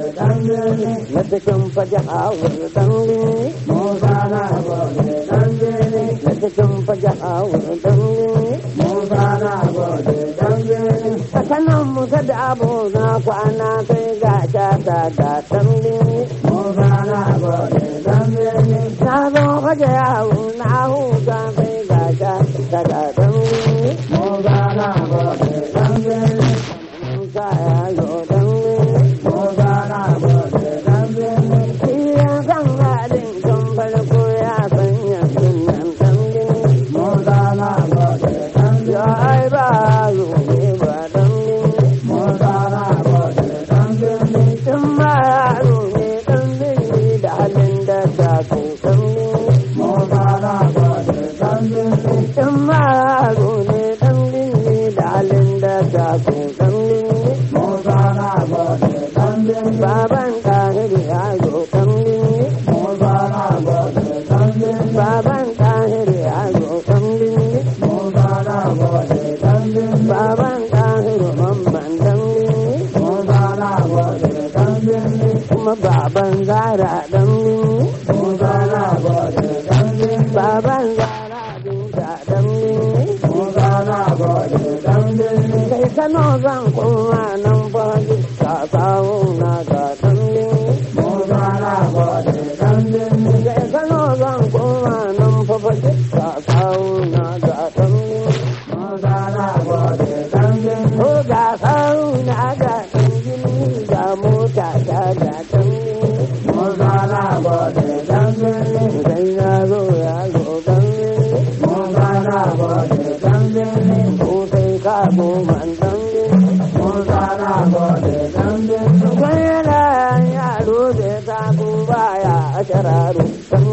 na cikin fage a wuri dan binni na cikin fage a wuri dan binni a kanan muka da abu na kwana sai ga shata da dan binni na zo fage yawo na huta sai ga shata da dan binni Musa ya zo dan binni shi ya san halin tun farko ya sanya sunan dan binni ya ai ba ruwe ba dan binni in ma yaro ne dan binni da halin da ta ko dan binni in ma yaro ne dan binni da halin da ta ko dan binni baban tahiri ya zo dan binni baban tahiri ya zo dan binni baban tahiri mamman dan binni kuma baban zara dan binni baban zara binta dan binni kai kano zan kuma nan fahimci ka kawo na ga dan binni kai kano zan kuma nan fahimci ka kawo na ga dan binni ko ga kawo na ga dan binni ga mota ta ga dan binni sai ya zo ya zo dan binni ko sai ka koma dan binni Kwayana yaro da ta ku baya a shararu dan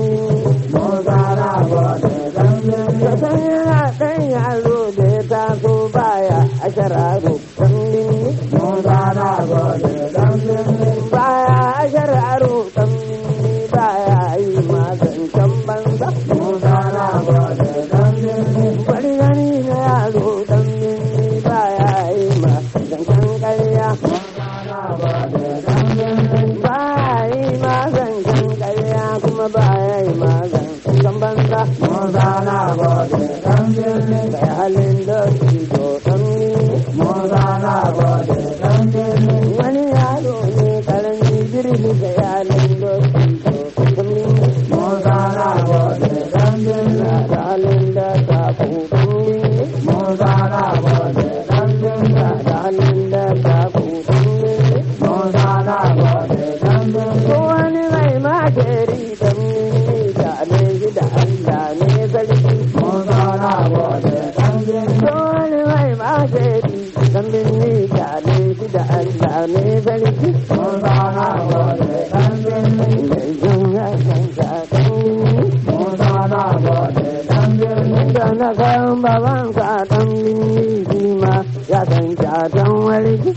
Kwayana ɗan yaro da ta ku baya a shararu dan Baya a shararu dan baya yi magancan banza. Bari gani na yaro dan baya yi magancan ƙarya. Baya yi magancan ƙarya kuma baya yi magancan banza. Kai halin da shi to dan Wani yaro ne karami girmi da yalin da shi to dan Da halin da ta ku Da halin da ta ku Ko wani mai makeri dan da ne shi da Allah ne sarki. Ko wani mai makeri dan binni da ne shi da Allah ne sarki. Mai jin ya san ta dan binni. Da na kan baban ka dan binni shi ma ya san ta dan warki.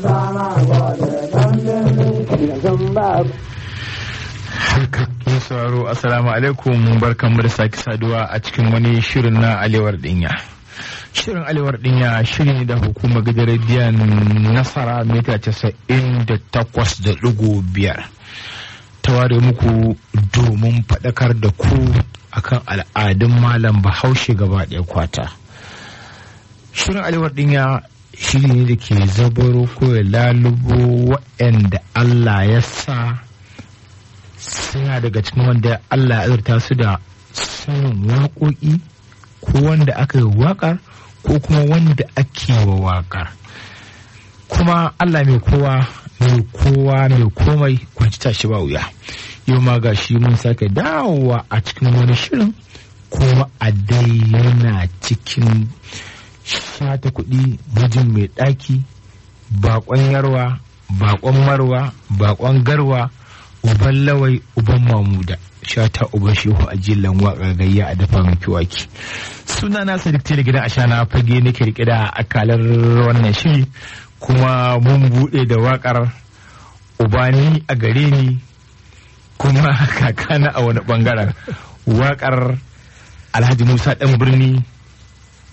Da san babu. Haka mai sauraro assalamu alaikum barkanmu da sake saduwa a cikin wani shirin na alewar dinya. Shirin alewar dinya shiri ne da hukumar gidan rediyon nasara mita casa'in da takwas da ɗigo biyar. Ta ware muku domin faɗakar da ku akan al'adun malam bahaushe gaba ɗaya kwata. Shirin alewar dinya shiri ne da ke zabaro ko ya lalubo waɗanda Allah ya sa suna daga cikin wanda Allah ya azurta su da sanin waƙoƙi ko wanda aka yi waƙar ko kuma wanda ake wa waƙar kuma Allah mai kowa mai kowa mai komai kwanci tashi ba wuya yau ma ga shi mun sake dawowa a cikin wani shirin kuma a dai yana cikin shata kuɗi mijin mai ɗaki baƙon yarwa baƙon marwa baƙon garwa uban lawai uban mamuda shata uban shehu a jillan waƙar gayya a dafa min kiwaki suna na sadiq tele gidan ashana fage nake rike da akalar wannan shiri kuma mun buɗe da waƙar ubani a gare ni kuma kakana a wani ɓangaren waƙar alhaji musa ɗan birni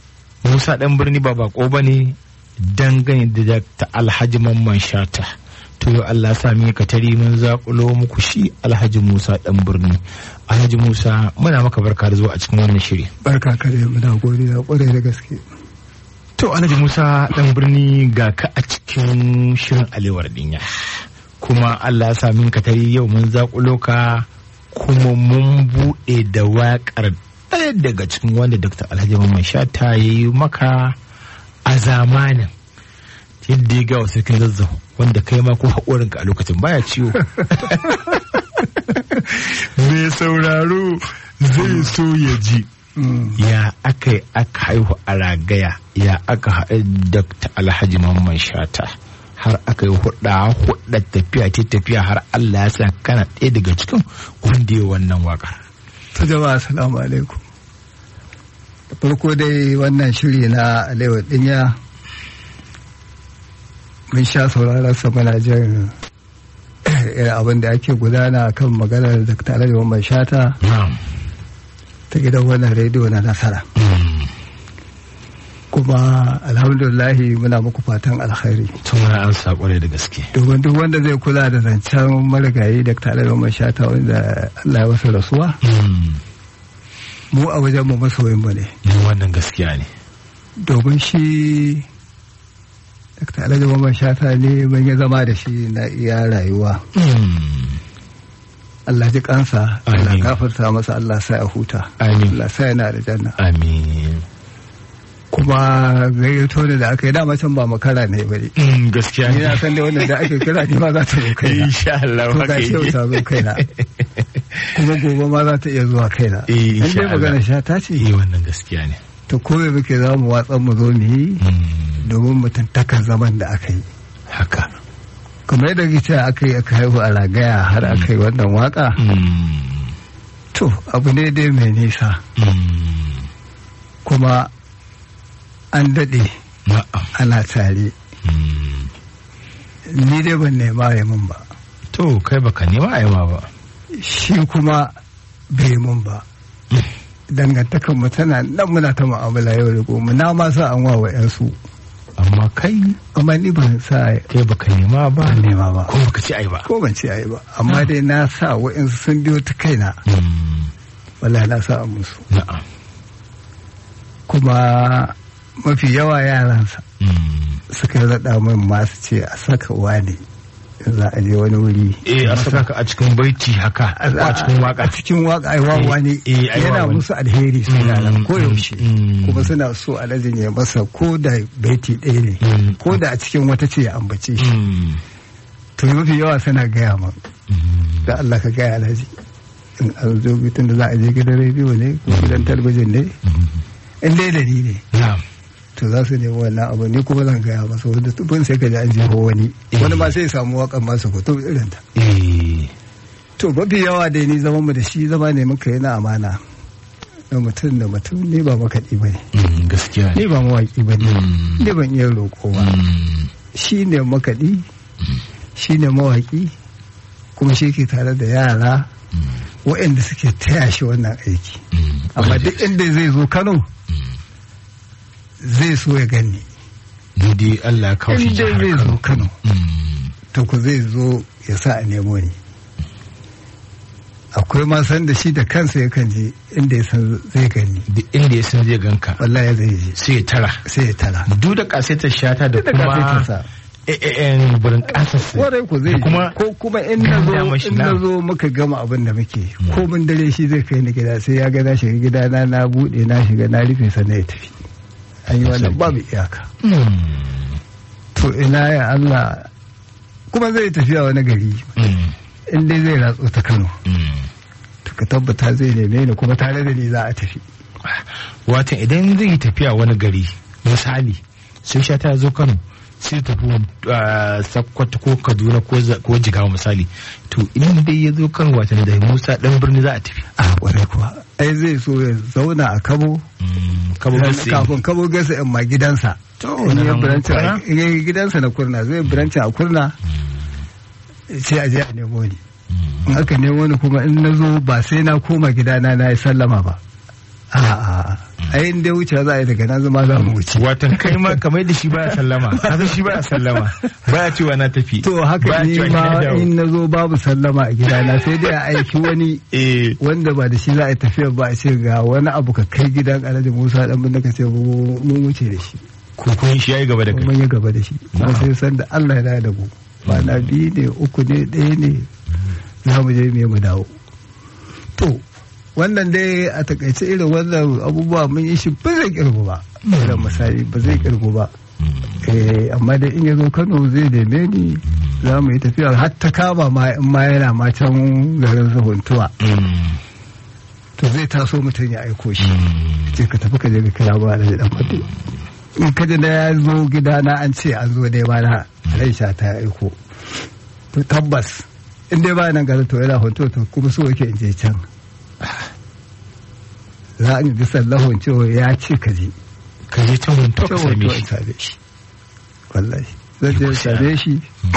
musa ɗan birni ba bako ba ne dangane da ta alhaji mamman shata to yau Allah sa mi ka tari mun zakulo muku shi Alhaji Musa dan birni Alhaji Musa muna maka barka da zuwa a cikin wannan shiri barka kare muna godiya kwarai da gaske to Alhaji Musa dan birni ga ka a cikin shirin alewar dinya kuma Allah sa min ka tari yau mun zakulo ka kuma mun bude da waƙar ɗaya daga cikin wanda Dr. Alhaji Mamman Shata ya yi maka a zamanin yadda ya gawa sarkin zazzau wanda kai ma ko haƙorinka a lokacin baya ciwo mai sauraro zai so ya ji ya aka yi aka haihu a ragaya ya aka haɗu Dr. Alhaji Mamman Shata har aka yi hudda hudda tafiya ta tafiya har Allah ya sa kana ɗaya daga cikin wanda ya wannan waƙar. ta jama'a assalamu alaikum da farko dai wannan shiri na alewa dinya mun sha sauraron sa muna jin irin abin da ake gudana kan maganar da tare da mai shata ta gidan wannan rediyo na nasara kuma alhamdulillahi muna muku fatan alkhairi tun wani an saƙo da gaske domin duk wanda zai kula da zancen marigayi da tare da mai shata wanda Allah ya wasa rasuwa mu a wajen mu masoyin mu ne wannan gaskiya ne domin shi Dr. Alhaji Mamman Shata ne mun yi zama da shi na iya rayuwa Allah ji kansa Allah Amin. gafarta masa Allah sa ya huta Amin. Allah sa yana da janna amin kuma gayyato ne da aka yi dama can ba makara ne bari Mm, gaskiya ni na ne san da wannan da ake kira ni ma za ta zo kaina insha Allah to haka ga shi yau yake ta zo kaina kuma gobe ma za ta iya zuwa kaina Eh, in insha dai magana Allah. shata eh ce wannan gaskiya ne to kome muke za mu watsan mu zo mu yi Mm, domin mutuntakan zaman da aka yi haka kamar yadda kike cewa aka yi aka haihu a ragaya har aka yi wannan waka Mm, to abu ne dai mai nisa mm, kuma an daɗe na'am ana tare Mm. ni dai ban nema ya mun ba to kai baka nema a yawa ba shi kuma bai mun ba dangantakan mu tana nan muna ta mu'amala yau da gobe na ma sa an wawa yansu amma kai amma ni ban sa kai baka nema ba ban nema ba ko baka ci ai ba ko ban ce ayi ba amma dai na sa wa'insu sun biyo ta kaina Mm, wallahi na sa an musu na'am kuma mafi yawa yaransa Mm. suka raɗa min masu ce a saka wani in za a je wani wuri eh a saka ka a cikin baiti haka ko a cikin waka a cikin waka ai wawa ne Eh, ai yana wawa ne. musu alheri su Mm, yaran ko mm, yaushe mm. kuma suna so alhajin ya masa ko da baiti ɗaya ne Mm. ko da a cikin wata ce ya ambace shi Mm, to mafi yawa suna gaya min mm, da Allah ka gaya alhaji in an zo bitin da za a je gidan rediyo ne ko gidan talabijin ne mm. in dai da ni ne na'am to za su nemi wannan abu ni kuma zan gaya masa wanda tubin sai ka ji an jeho wani Eh. wani ma sai ya samu wakan masu hoto irin ta eh to mafi yawa dai ni zaman mu da shi zama ne muka yi na amana da mutum da mutum ni ba makaɗi ba ne mm, gaskiya ni ne ba mawaƙi ba ne Mm. ni ban iya roƙo ba Mm, shi ne makaɗi shi ne mawaƙi kuma shi ke tare da yara mm, waɗanda suke taya shi wannan aiki mm. amma duk inda zai zo kano zai so ya gani ni dai Allah ya kawo shi in dai jihar zai zo Kano kano Mm, to ku zai zo ya sa a nemo ni akwai ma san da shi da kansa yakan je inda ya san zai gani duk inda ya san zai ganka wallahi zai je sai ya tara sai ya tara duk da kasaitar shata da da kuma kafetinsa eh burin kasarsa warai ku zai da je kuma ko kuma in na ganda zo mashi in na. na zo muka gama abin da muke ko mun dare shi zai kai ni gida sai ya ga na shiga gida na na bude na shiga na rufe sannan ya tafi an yi wannan babu iyaka Mm, to ina ya Allah kuma zai tafiya wani gari mm, in dai zai ratso ta Kano mm. to ka tabbata zai neme ni kuma tare da ni za a tafi watan idan zai yi tafiya wani gari misali sai sha ta zo kano sai tafi uh, sakkwato ko kaduna ko za- ko jigawa misali to idan dai ya zo kano watan da musa dan birni za a tafi a kwarai kuwa ai zai so ya zauna a kabo Mm, kabo gasi kafin kabo gasa in ma gidansa To, in na ya nan biranci kurna? in ya yi gidansa na kurna zai biranci a kurna sai a je a nemo ni in aka nemo ni kuma in na zo ba sai na koma gidana na yi sallama ba a'a ai in dai wuce za a yi daga nan zama za mu wuce watan kai ma kamar da shi baya sallama kasan shi baya sallama baya cewa na tafi to haka Baya ni cewa ma na dawo. in na zo babu sallama a gidana sai dai a aiki wani eh wanda ba da shi za a yi tafiya ba a ce ga wani abu ka kai gidan alhaji musa dan bin ka ce mu- mun wuce da shi ko kun shi yayi gaba da kai mun yi gaba da shi kuma sai san da Allah ya dawo da mu ba na biyu ne uku ne ɗaya ne za mu je mu yi mu dawo to wannan dai a takaice irin wannan abubuwa mun yi shi ba zai kirgu ba irin misali ba zai kirgu ba eh amma dai in ya zo Kano zai neme ni za mu yi tafiya har ta kama ma in ma yana ma can garin Zahuntuwa Mm. to zai taso mutum ya aiko shi Mm. ce ka tafi ka je ka kira ba da dan fate in ka ji da ya zo gidana an ce an zo dai ba na Aisha ta aiko to tabbas in dai ba nan garin to yana hoto to kuma so yake in je can za a ji sallahun cewa ya ce ka je ka je ta hunto ka cewa same to shi in same shi wallahi zan je in same shi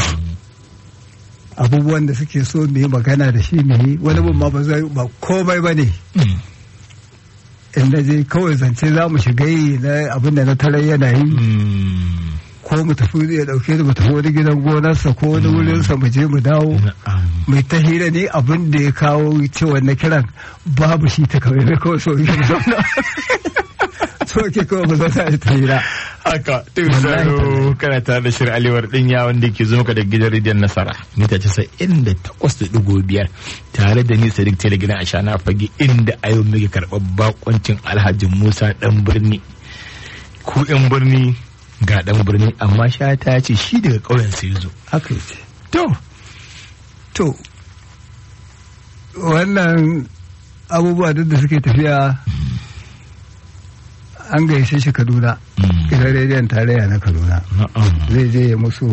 abubuwan da suke so mu yi magana da shi mu yi wani bin ma ba zai ba komai ba ne Mm. in na je kawai zance za mu shiga yi na abin da na tarar yana yi Mm. ko mu tafi ya dauke da mu tafi wani gidan gonarsa ko wani wurinsa mu je mu dawo Na'am. mai ta hira ne abin da ya kawo cewa na kiran babu shi ta kawai na kawai so yake zauna so ke kawai mu zauna ta hira haka to Wallahi saro kana tare da shirin alewar dinya wanda ke zo maka da gidan rediyon nasara mita casa'in da takwas da digo biyar tare da ni sadiq tele gidan ashana fage inda a yau muke karɓar bakoncin alhaji musa dan birni ku yan birni ga dan birni amma shata ya ce shi daga ƙauyen sai zo haka ce to to wannan abubuwa duk da suke tafiya an gaishe shi kaduna gidan rediyon tarayya na kaduna na'am zai je ya musu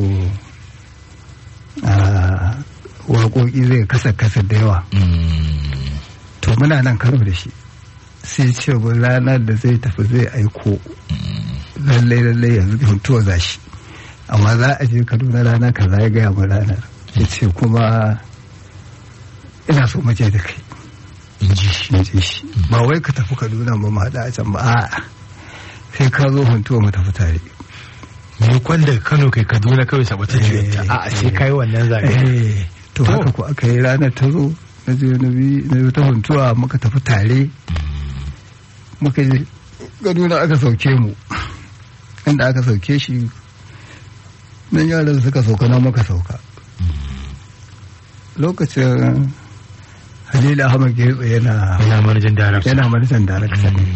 a waƙoƙi zai kasa kasa da yawa Mm. to muna nan karo da shi sai ce bu ranar da zai tafi zai aiko lallai lallai yanzu huntuwa za shi amma za a je kaduna rana kaza ya gaya mu ranar ya ce kuma ina so maje da kai in ji shi in je shi ba wai ka tafi kaduna ba mu haɗa a can ba a'a sai ka zo huntuwa mu tafi tare me kwan daga kano kai kaduna kawai sabata Eh, a sai kai wannan zagaye Eh, to To. haka ku aka yi ranar ta zo na je na bi na bi ta huntuwa muka tafi tare muka je kaduna aka sauke mu inda aka sauke shi nan yaran suka sauka na muka sauka lokacin halila ahmad getso yana yana manajan darakta yana manajan darakta ne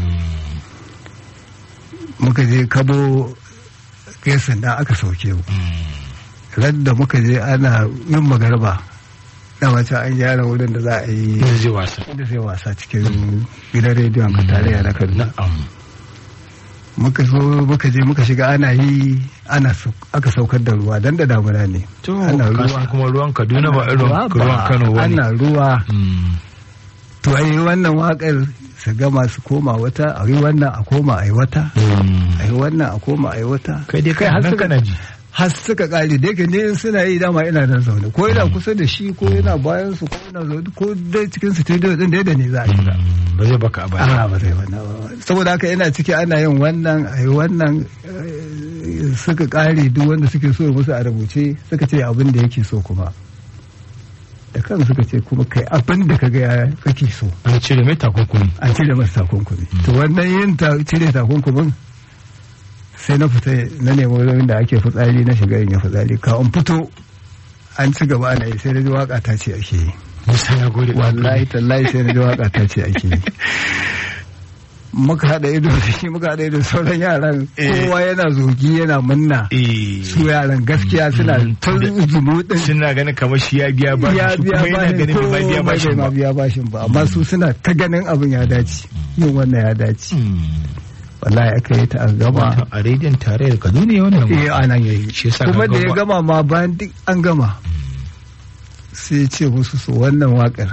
muka je kabo gesan da aka sauke mu da muka je ana yin magarba da wacce an gyara wurin da za a yi Yanzu zai wasa da zai wasa cikin gidan rediyon ka tarayya na kaduna na'am muka zo muka je muka shiga ana yi ana sau- aka saukar da ruwa dan da damuna ne To, ana kasan ruwa kuma ruwan Kaduna ba irin Ruwa ba, ruwan Kano ba ne. ana ruwa Mm. to ai wannan wakar su gama su koma wata a yi wannan a koma a yi wata Mm. a yi wannan a koma a yi wata Kai dai kai har nan suka kana ji. har suka kare da yake ne suna yi dama ina nan zaune ko yana kusa da shi ko yana bayan su ko yana zaune ko dai cikin studio din da yadda ne za a kira Mm, Ba zai baka a baya. a ba zai wannan ba saboda haka yana ciki ana yin wannan a yi wannan eh, suka kare duk wanda suke so musu a rubuce suka ce abin da yake so kuma da kan suka ce kuma kai abin da ka ga kake so An cire mai takunkumi. an cire masa takunkumi to wannan yin ta cire takunkumin sai na fita na nemi wurin da ake fitsari na shiga in yi fitsari ka in fito an ci gaba ana yi sai na ji waka ta ce ake yi Musa ya gode. wallahi tallahi sai na ji waka ta ce ake yi muka haɗa ido da shi muka haɗa ido da sauran yaran Eh. kowa yana zogi yana munna Eh. su yaran gaskiya suna Mm. ta zumuɗin Suna ganin kamar shi ya biya ba ya shi biya kuma yana ganin bai bashin biya ko bashin bai ma ba. biya bashin ba amma su suna ta ganin abin ya dace yin wannan ya dace Mm. wallahi aka yi ta a gama A rediyon tarayyar Kaduna ya wannan. eh ana yayi Shi yasa kuma ka da ya ga gama ma bayan duk an gama sai ya ce musu su wannan wakar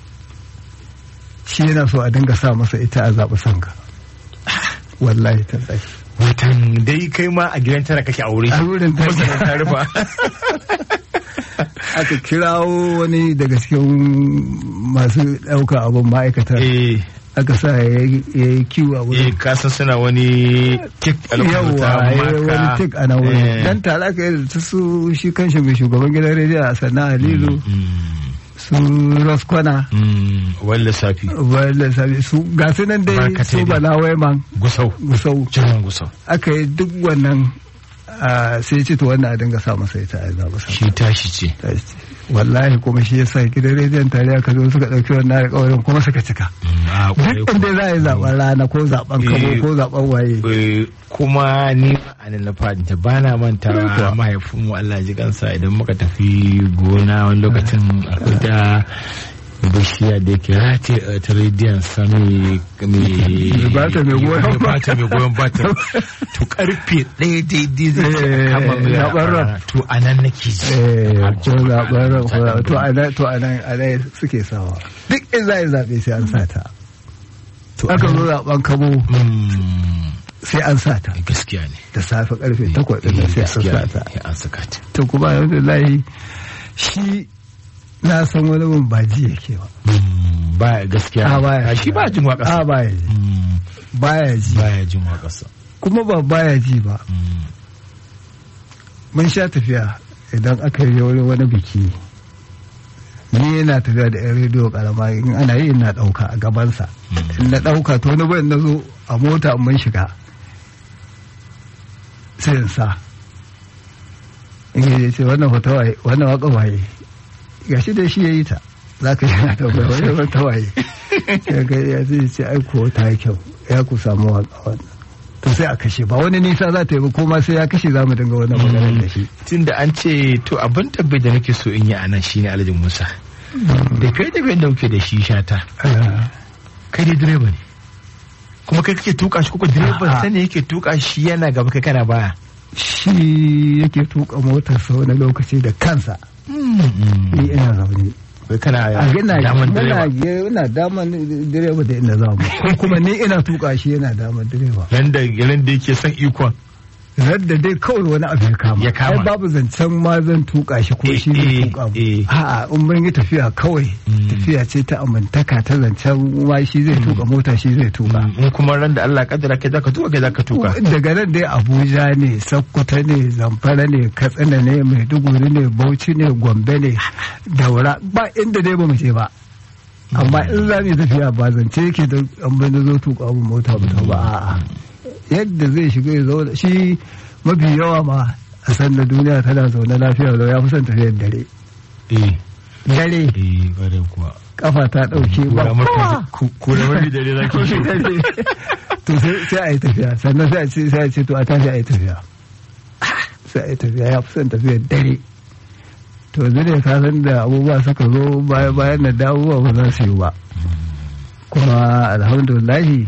shi yana so a dinga sa masa ita a zaɓi sanka wallahi ta tsaye Watan dai kai ma a gidan tara kake aure. a wurin ta Kuma sanan ta rufa. aka kirawo wani daga cikin masu ɗauka abin ma'aikata Eh. aka sa ya yi ya yi kiwo a eh wurin kasan suna wani tik a lokacin yawa ya yi wani maka. tik a nan wurin Eh. dan tare aka yi da ta su shi kanshi mai shugaban gidan rediyo a sannan alilu Mm, su roskwana mm, wani lissafi wanda sabi su ga su nan dai Barkatai su dai. balawai man gusau gusau jiran gusau aka yi duk wannan ah, sai ce to wannan a dinga sa masa ita a zaɓa sa shi tashi ce wallahi kuma shi yasa gidan rediyon tare aka zo suka ɗauki wannan alƙawarin kuma suka cika Mm, a kwarai duk inda za a yi zaɓen rana ko zaɓen kabo Eh. ko zaɓen waye Eh, kuma ni a nan na fadinta ba na manta Kuwa. mahaifinmu Allah ji kansa idan muka tafi gona wani lokacin akwai da bishiya da yake rati a ta rediyon sami mai bata mai goyon bata mai goyon bata to karfe ɗaya daidai zai Eh, kama mai zaɓen ran. to a nan nake ji Eh, ko zaɓen ran ko- to a nan to a nan a nan suke sawa duk in za a yi zaɓe sai an sa ta to aka zo zaɓen kabo Mm, sai an sa ta gaskiya ne da safe karfe takwas ɗin nan sai an gaskiya sa ne ta ya an saka ta to kuma alhamdulillah shi na san wani mun ba ji yake ba Mm, ba gaskiya a baya shi ba jin waƙa a baya ji Mm, baya ji baya jin waƙarsa kuma ba baya ji ba Mm, mun sha tafiya idan aka yi wani wani biki ni yana tafiya da yan rediyo karama in ana yi ina ɗauka a gabansa mm. in na ɗauka to wani bayan na zo a mota in mun shiga sai in sa in yi ce wannan hoto waye wannan waka waye ga shi da shi ya yi ta za ka yana da bai wani wata waye ya ga ya zai ce ai ko ta yi kyau ya ku samu waka wannan to sai a kashe ba wani nisa za ta yi ba kuma sai ya kashe za mu dinga wannan maganar da shi tun da an ce to abin tabbai da nake so in yi a nan shine alhaji musa da kai da da muke da shi shata Ah, kai dai direba ne kuma kai kake tuka shi kuka direban A'a. sani yake tuka shi yana gaba kai kana baya shi yake tuka motarsa wani lokaci da kansa ni ina zaune kai kana a yana daman yana direba yana daman direba da ina za mu ko kuma ni ina tuka shi yana daman direba yanda yanda yake son ikon radda dai kawai wani abu ya kama Ya kama. ai babu zancen ma zan tuka shi ko Eh, shi zai eh, tuka mu eh. a'a in mun yi tafiya kawai Mm. tafiya ce ta amintaka ta zancen ma shi zai tuka mota shi zai tuka in kuma ran da Allah kaddara kai zaka tuka kai zaka tuka daga nan dai abuja ne sokoto ne zamfara ne katsina ne maiduguri ne bauchi ne gombe ne daura ba inda dai ba mu je ba amma in za mu yi tafiya ba zance yake da an bai zo tuka mu mota ba ta ba a'a yadda zai shiga ya zauna shi mafi yawa ma a san da duniya tana zaune lafiya lau ya fi son tafiyar dare eh dare eh bare kuwa kafa ta dauke ba kura kowa. maka kura wani dare zaki shi to sai sai a yi tafiya sannan sai a ce sai a ce to a tashi a yi tafiya sai a yi tafiya ya fi son tafiyar dare to yanzu ne ka san da abubuwa suka zo bayan bayan da dawowa ba za su yi ba kuma alhamdulillahi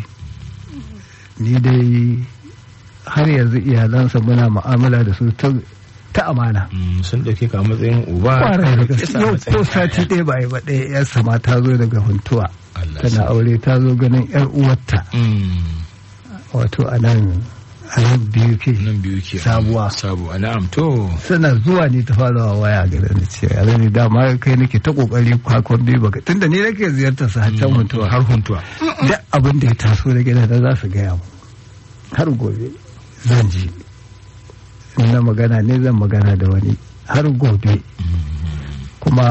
ni dai har yanzu iyalansa muna mu'amala da su ta ta amana Mm, sun dauke ka a matsayin uba kwarai da ka gaske sa a yau matsayin ko sati ɗaya ba yi ba ɗaya yarsa ma ta zo daga huntuwa Allah tana sa. aure ta zo ganin yar uwarta Mm, wato a nan a nan biyu ke nan biyu ke Sabuwa. sabuwa na'am to suna zuwa ne ta fara wa waya gare ni ce a ne dama kai nake ta kokari kwakwan biyu baka tunda ni nake ziyartar su har can mutuwa har huntuwa duk abin da ya taso da gida da za su gaya mu har gobe zan ji in na magana ne zan magana da wani har gobe kuma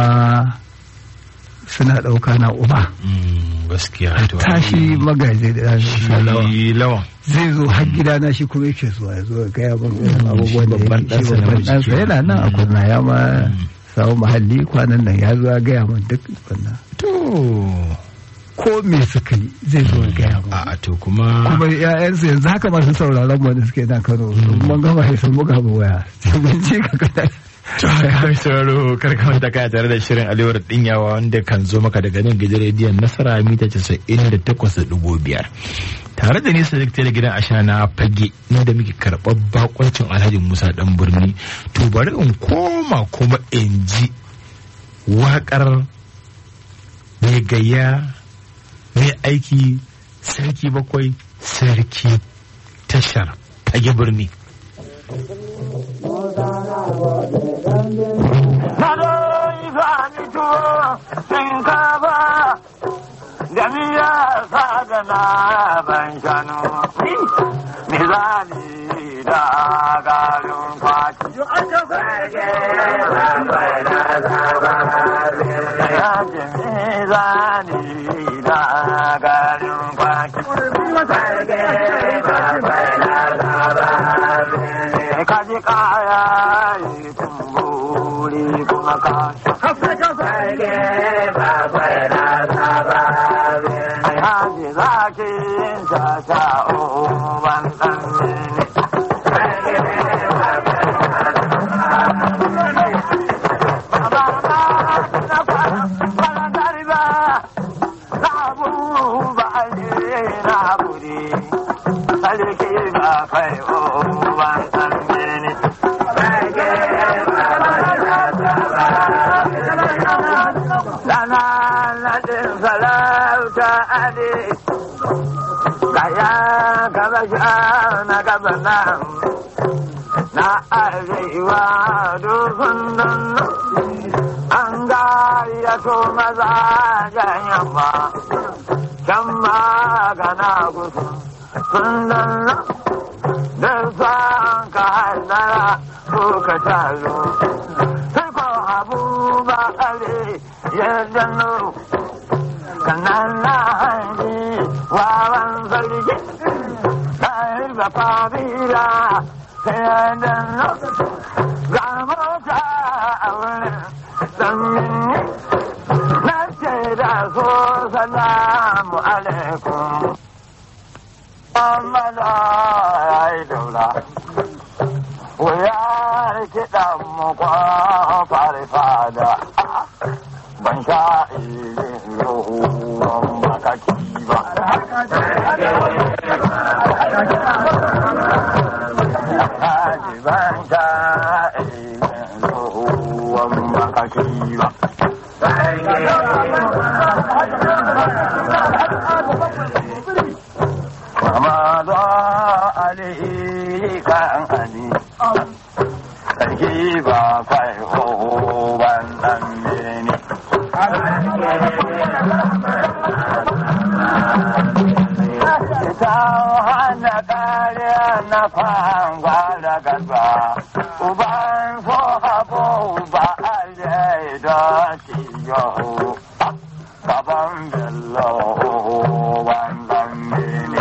suna ɗauka na uba Mm, gaskiya to tashi magaji da shi lawa lawan zai zo har gidana shi kuma yake zuwa ya zo ya gaya min irin abubuwan da babban yake shi ɗansa babban namiji ɗansa yana nan a Mm. kurna ya ma Mm. samu mahalli kwanan nan ya zo ya gaya min duk wannan to ko me suka yi zai zo ya gaya min a to kuma kuma ƴaƴansu yanzu haka masu sauraron mu da suke nan Kano mun gama sai sun buga mu waya sai mun ji ka kada To, kai sauraro karka manta kaya tare da shirin alewar dinyawa wanda kan zo maka daga nan gidan rediyon nasara mita casa'in da takwas da dubu biyar. Tare da nisa da gidan ashana fage inda muke karɓar bakoncin alhaji Musa dan birni. To bari in koma kuma in ji waƙar mai gayya mai aiki sarki bakwai sarki tashar fage birni. Sado ifani tuwo shinkafa jami'a sadana ban shanu mizani da garin kwaki ya ji mizani da garin kwaki ka ji kaya yi kumburi kuma ka ai haji zakin ta sha'o ban ɗan mini Sarki ba kai o ban ɗan mini. Sana naɗin sarauta ade, kaya gaba sha na gaba nan, na arewa dukkan nan. An gayyato maza jan yamma, can magana gusu sun nan da san ka haidara ko ka talo. Sai ko abu ba are ya dano, kanan na hanji wawan zargi, ta hirga kabila sai ya dano. Ga mota a wurin sanyi, na ce da so salamu alaikum. Muhammadu ya yi daula. Wuyar kiɗan mu kwafar fada. Ban sha irin ruwan makaki ba. Haji ban sha irin ruwan makaki ba. Muhammadu Ali kan Ali. Sarki ba kai ban dan bene. Ita hana kariya na fanga da gaba. Uban so habo ba alai da ciyo. Baban bello ban dan bene.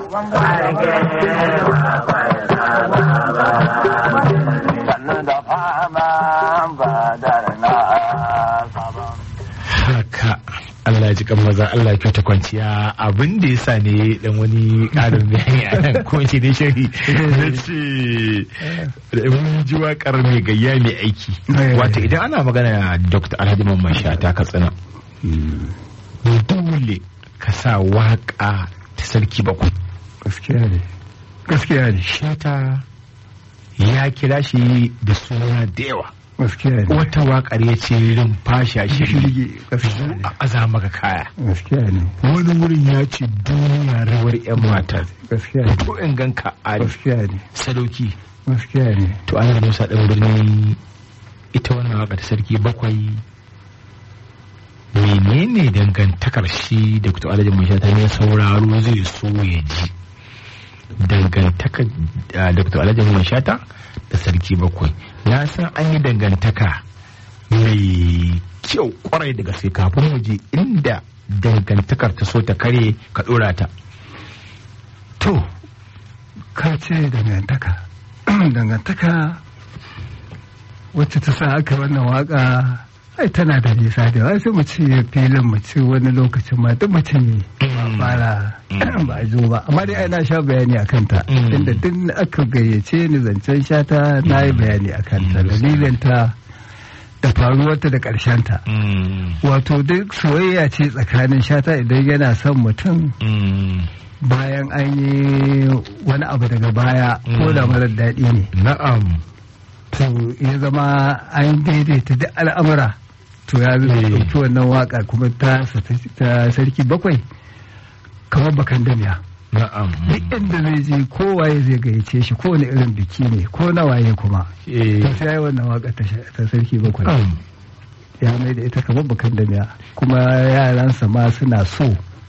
sannu da fama ba da na sabon. haka Allah ya ji kan maza Allah ya kyauta kwanciya abin da ya sa ne dan wani karin bayani a nan ko shi dai shari na ce da mun ji waƙar mai gayya mai aiki Eh. wato idan ana magana Dr. Alhaji Mamman Shata Katsina dole ka sa waƙa ta sarki bakwai gaskiya ne gaskiya ne Shata ya kira shi da suna da yawa gaskiya ne wata waƙar ya ce rumfasha shirgi shirgi gaskiya ne a aza maka kaya gaskiya ne wani wurin ya ce duniya rawar 'yan mata gaskiya ne to in ganka a gaskiya ne sadauki gaskiya ne to ana musa ɗan birni ita wannan waka ta sarki bakwai menene dangantakar shi da kuta alhaji mai shata ne sauraro zai so ya ji dangantakar da kuta alhaji mai shata da sarki bakwai na san an yi dangantaka mai kyau kwarai da gaske kafin mu je inda dangantakar ta so ta kare ka dora ta to ka ce dangantaka dangantaka wacce ta sa aka wannan waka ai tana da nisa da yawa sai mu ce filin mu ce wani lokacin ma duk mutum ne ba fara ba a zo ba amma dai ai na sha bayani a kanta Mm. inda duk aka gayyace ni zancen shata na yi bayani a kanta Mm. dalilinta da faruwarta da ƙarshenta wato duk soyayya ce tsakanin shata idan yana son mutum bayan an yi wani abu daga baya ko da Mm. marar daɗi ne na'am to ya zama an daidaita duk al'amura to ya zai Eh. ɗauki wannan waka kuma ta ta sarki bakwai kamar bakan damiya na'am duk inda zai je kowaye zai gayyace shi kowane irin biki ne ko na waye kuma Eh, to sai ya yi wannan waka ta sha- ta sarki bakwai na'am. ya mai da ita kamar bakan damiya kuma yaransa ma suna so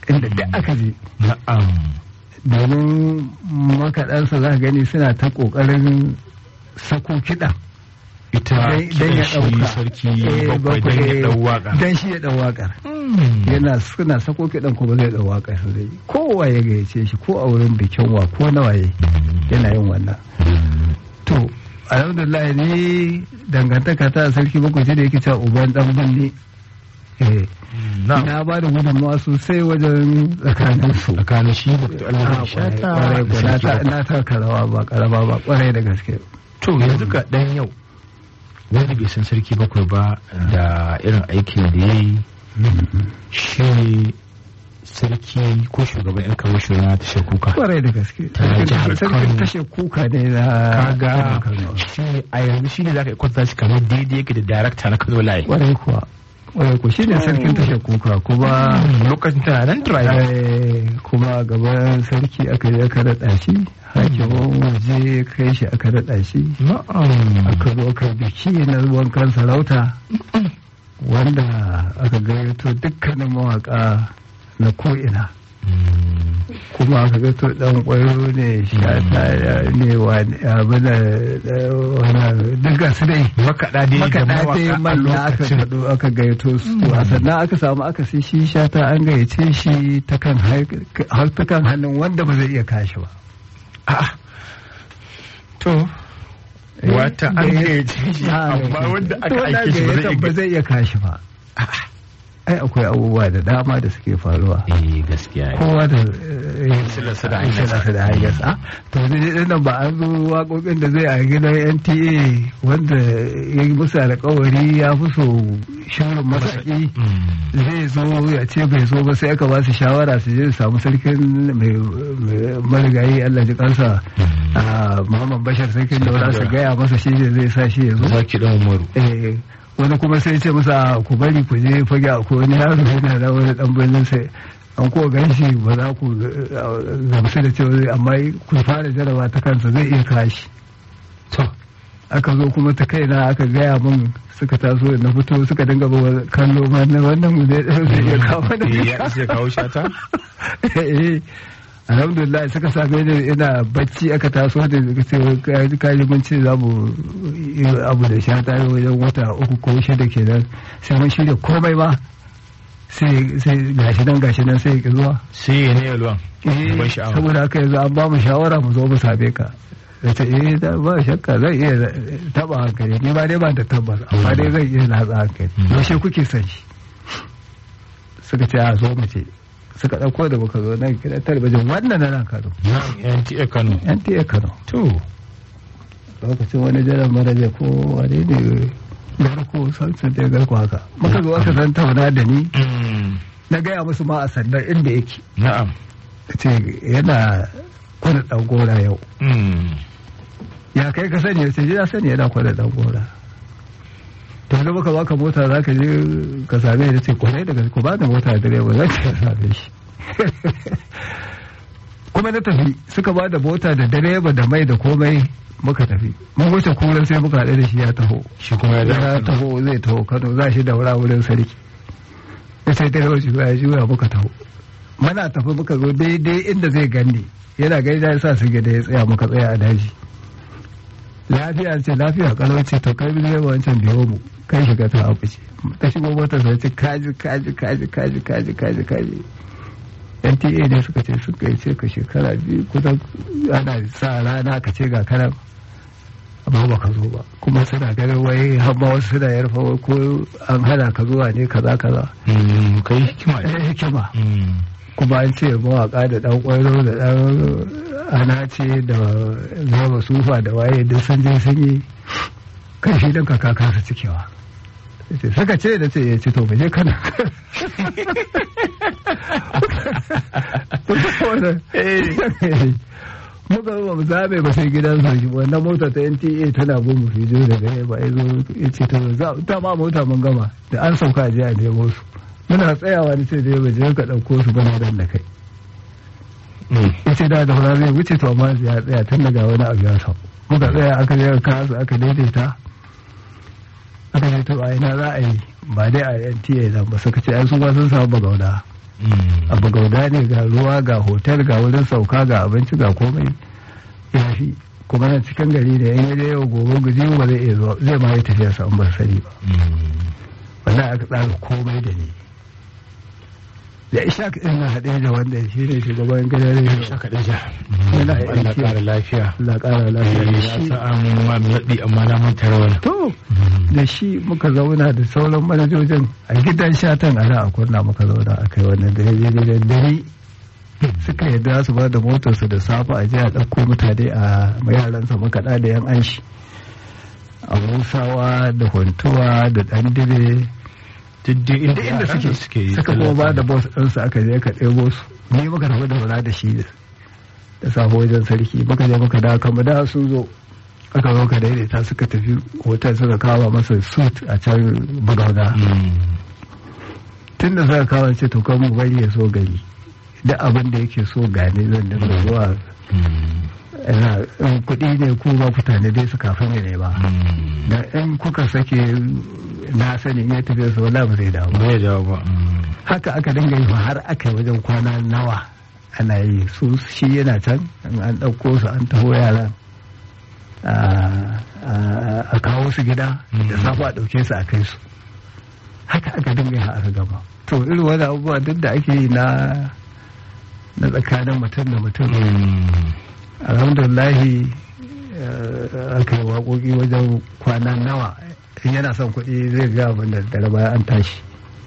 inda duk aka je na'am domin makaɗansa za ka gani suna ta ƙoƙarin sako kiɗa ita dan ya kiran shi ɗauka sarki Eh, bakwai dan ya ɗau waka dan shi ya ɗau waƙar Mm. yana suna sako kiɗan kuma zai ɗau waƙar su zai kowa ya gayyace shi ko a wurin bikin wa ko na waye yana yin wannan to alhamdulillah ni dangantaka ta sarki bakwai ce da yake cewa uban dan binne eh na'am na ba da gudunmawa sosai wajen tsakanin su tsakanin shi da Allah ya shata kwarai ko da na sarki ta- na taka rawa ba karama ba kwarai da gaske to yanzu ga dan yau wanda bai san sarki bakwai ba da irin aikin da ya yi shi ne sarki ko shugaban yan kawo shugaba ta kuka kwarai da gaske Ta jihar sarkin Kano. tashe kuka ne na kaga Kano. shi ne a yanzu shi ne za ka yi kwanta shi kamar daidai yake da darakta na kano layi kwarai kuwa kwarai kuwa shine sarkin tashe kuka kuma lokacin tana nan driver Eh, kuma gaban sarki aka je aka daɗa shi hakimin waje kai shi aka daɗa shi na'am aka zo aka biki na wankan sarauta wanda aka gayyato dukkanin mawaka na ko'ina kuma aka gato dan kwayo ne shata ne wani abin da wani duk ga su dai makaɗa dai da makaɗa dai mawaka a manya aka lokacin kaɗo aka gayyato su to a sannan aka samu aka sai shi shata an gayyace shi ta kan har- har ta kan hannun wanda ba zai iya kashi ba A'a. to wata an gayyace shi amma wanda aka aike shi ba zai ba iya zai iya kashi ba ai akwai abubuwa da dama da suke faruwa eh gaskiya ne kowa da Silarsa da hanyarsa. silarsa da hanyarsa to ne din nan ba an zo waƙoƙin da zai a gidan NTA wanda ya yi musu alƙawari ya fi so shirin masaƙi Mm. zai zo ya ce bai zo ba sai aka ba su shawara su je su samu sarkin mai mai marigayi Allah ji kansa a Muhammad Bashar sarkin daura su gaya masa shi ne zai sa shi ya zo zaki dan umaru eh wani kuma sai ce masa ku bari ku je fage a ko wani yaro yana da wani dan birnin sai an ko gan shi ba za ku eh, gamsu da cewa zai amma ku fara jaraba ta kansa zai iya kashi to aka zo kuma ta kaina aka gaya min suka taso na fito suka dinga ba kallo ma na wannan mu zai zai iya kawo da eh, ya isa ya kawo shata eh alhamdulillah suka same ni ina bacci aka taso da suka ce kaji mun ce za mu yi abu da sha ta wajen wata uku ko shida kenan sai mun shirya komai ba sai sai gashi nan gashi nan sai ya zuwa sai ya ne yalwan eh ban sha'awa saboda haka yanzu an ba mu shawara mu zo mu same ka da ce eh da ba shakka zan iya taba hankali ni ba dai ba da tabbas amma dai zan iya latsa hankali Mm. yaushe kuke son shi suka ce a zo mu ce suka ɗauko da muka zo nan gidan talabijin wannan na nan Kano na NTA Kano NTA Kano to lokacin wani jiran maraja ko wani ne garko sansan da garko haka muka zo aka san tauna da ni mm, na gaya musu ma a sandan inda yake na'am ce yana kwana ɗan gora yau mm, ya kai ka sani sai ya sani yana kwana ɗan gora to da muka baka mota za ka je ka same ni ce kwarai daga ku ba da mota da direba za ka same shi kuma na tafi suka ba da mota da direba da mai da komai muka tafi mun wuce kuran sai muka haɗu da shi ya taho shi kuma ya ya dawo taho zai taho kano za shi daura wurin sarki ya sai ta yau shiga ya juya muka taho mana tafi muka zo daidai inda zai ganni yana gaida ya sa su gida ya tsaya muka tsaya a daji lafiya ce lafiya kalau ce to kai bi wancan biyo mu kai shiga ta abu ce ta shigo motar sai ce kaji kaji kaji kaji kaji kaji kaji NTA ne suka ce suka yi ce ka shekara biyu kusan ana sa rana ka ce ga kanan amma ba ka zo ba kuma suna ganin wai hamma wasu suna yarfa wai ko an hana ka zuwa ne kaza kaza Mm, kai hikima ne eh hikima Mm, kuma an ce mawaka da dan kwairo da dan anace da zama sufa da waye duk sun je sun yi kai shi dan kaka kasa cikewa ce saka ce da ce ya ce to mu je kana muka ba mu zabe ba sai gidan sarki wannan mota ta NTA tana bin mu fijo da gare ba ya zo ya ce ta za ta ma mota mun gama da an sauka a je a nemo su muna tsayawa ni ce da ba je ka dauko su bana dan da kai mm, ya ce da da fara zai wuce to amma ya tsaya tun daga wani abu ya sau muka tsaya aka je ka su aka daidaita aka ce to a ina za a yi ba dai a NTA nan ba suka ce ai su ba sun samu bagauna Mm. abu gauda ne ga ruwa ga hotel ga wurin sauka ga abinci ga komai ya fi kuma na cikin gari da yan yaje yau gobe guji ba zai iya zuwa zai ma yi tafiya sa in ba sani ba Mm. wannan aka tsara komai da ni da ishaq ɗin na haɗe da wanda shi ne shugaban gidan rediyo Shaka ɗaja. Yana Allah aiki. ƙara lafiya. Allah ƙara lafiya da Ya shi sa an ma naɗi amma na manta rawar. to da shi muka zauna da sauran manajojin a gidan shatan a nan a kunna muka zauna a kai wannan da ya da dare suka yadda su ba da motarsu da safe a je a ɗauko mutane a yaransa makaɗa da yan anshi a musawa da huntuwa da ɗan dire Duk dai inda inda yaran suke suke yi suka kuma ba da bos ɗinsu aka je ka ɗebo su ni muka tafi da wala da shi da safe wajen sarki muka je muka dawo kama da sun zo aka zo ka daidaita suka tafi hotel suka kawo masa suit a can bagauna Mm. tun da suka kawo ce to kan mu bari ya so gari duk abin da yake so gane zan dinga zuwa Mm. ina in kuɗi ne ku ba mutane dai su kafin ne ba Mm. da in kuka sake na sani in ya tafiya su wala ba zai dawo ba Bai dawo ba. Mm. haka aka dinga yi har aka yi wajen kwana nawa ana yi su shi yana can in an ɗauko su an taho yaran a- a a kawo su gida da safe a ɗauke su a kai su haka aka dinga yi har aka gama to irin wani abubuwa duk da ake yi na na tsakanin mutum da mutum Mm. alhamdulillahi eh, aka yi waƙoƙi wajen kwana nawa in yana son kuɗi zai ga abin da daga baya an tashi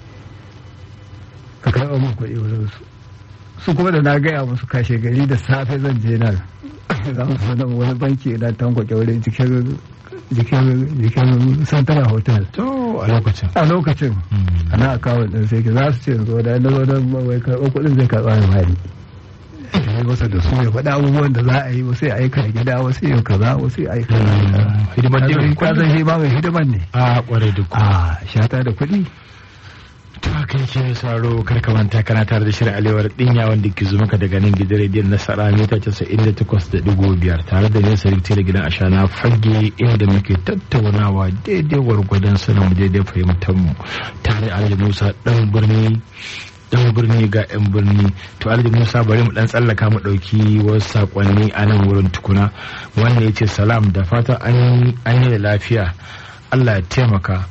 ka karɓa min kuɗi wurin su su kuma da na gaya musu kashe gari da safe zan je nan za mu so nan wani banki na tankwake wurin jikin jikin jikin santara hotel To a lokacin. a lokacin Mm. ana akawun ɗin sai ki za su ce zo da na zo don wai karɓo kuɗin zai karɓa ya bani ya yi masa da su ya faɗa abubuwan da za a yi wasu ya aika gida wasu ya kaza wasu ya aika Mm. Hidimar dai ka zan shi ba mai hidiman ne A kwarai da ku. a shata da kuɗi To haka yake mai sauraro kar ka manta kana tare da shirin alewar dinya wanda ke zo maka daga nan gidan rediyon nasara mita casa'in da takwas da digo biyar tare da nesa rikta da gidan ashana fage inda muke tattaunawa daidai gwargwadon sanin mu daidai fahimtar mu tare alhaji musa dan birni dan birni ga yan birni to alhaji musa bari mu dan tsallaka mu dauki wasu sakonni a nan wurin tukuna wannan ya ce salam da fatan an an yi da lafiya allah ya taimaka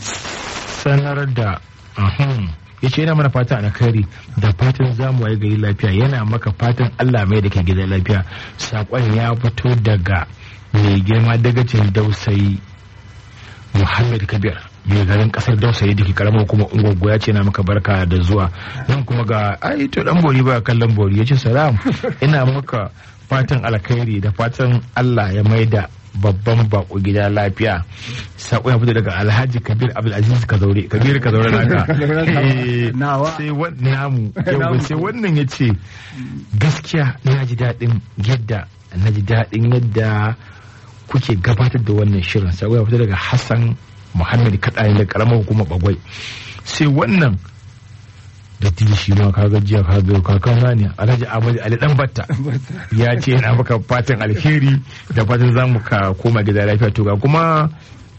sanar da ahun ya ce yana mana fatan alkhairi da fatan zamu waye gari lafiya yana maka fatan Allah mai da ke gidan lafiya sakon ya fito daga mai girma dagacin dausayi Muhammad Kabir mai garin kasar dausayi da ke karamar kuma ungogo ya ce na maka barka da zuwa nan kuma ga ai to dan bori ba kallon bori ya ce salam ina maka fatan alkhairi da fatan Allah ya maida babban bako gida lafiya sako ya fito daga alhaji kabir abdulaziz kazaure kabir kazaure naka Eh, Nawa. sai wannan namu yau sai wannan ya ce gaskiya na ji daɗin yadda na ji daɗin yadda kuke gabatar da wannan shirin sako ya fito daga hassan muhammad kaɗani da ƙaramar hukumar bagwai sai wannan da tili shi ma kaga jiya kaga kakana ne alhaji ahmad ali dan batta ya ce yana maka fatan alheri da fatan za mu ka koma gida lafiya to ga kuma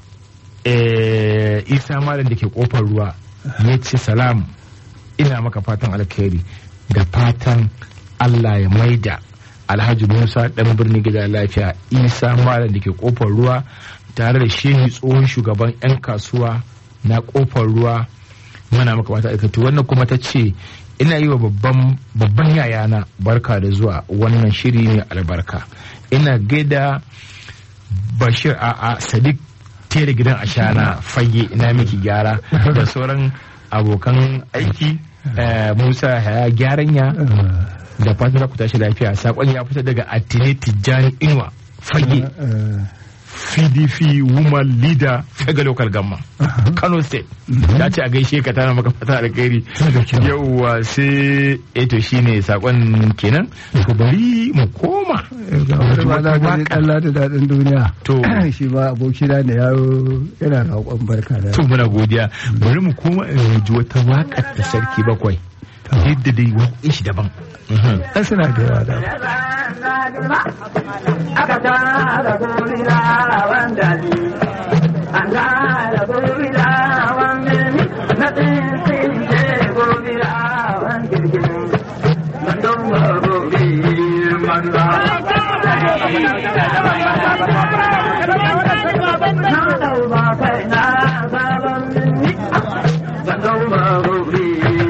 eh, isa malam da ke kofar ruwa ya ce salam ina maka fatan alheri da fatan allah ya maida alhaji musa dan birni gida lafiya isa malam da ke kofar ruwa tare da shehi tsohon shugaban 'yan kasuwa na kofar ruwa muna maka fata aikatu wannan kuma ta ce ina yi wa babban babban yayana barka da zuwa wannan shiri ne albarka ina gaida bashir a a sadiq tere gidan ashana fage ina miki gyara da sauran abokan aiki eh, musa ya gyaranya da fatan za ku tashi lafiya sakon ya fita daga atine tijjani inuwa fage pdp woman leader fega local gamma kano state ta ce a gaishe ka tana maka fata alkhairi yauwa sai eto shine sakon kenan to bari mu koma ga wani ma za ka ji ɗan da daɗin duniya To. shi ma abokina ne yaro yana roƙon barka da to muna godiya bari mu koma in ji wata waƙar ta sarki bakwai yadda dai waƙin shi daban Mhm. ɗan suna da yawa da aka tara gurila wanda ni an tara gurila wanda ni na tsinsin ce gurila wanda Na ɗauka kai na sabon minni, da ɗauka rufi.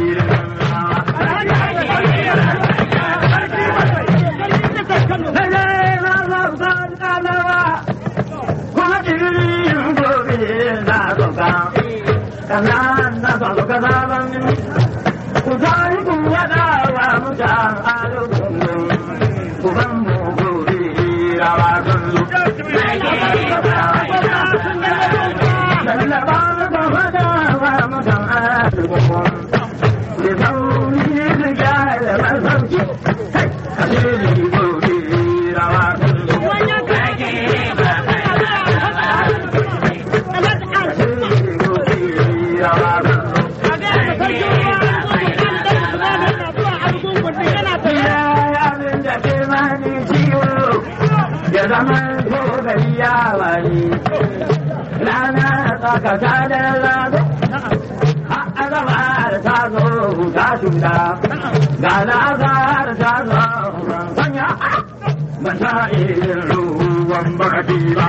Ya zama ko gari ya wani rana tsakaka da rana azahar ta zo ta shuda ga na azahar ta zo sanya ban ta irin ruwan baki ba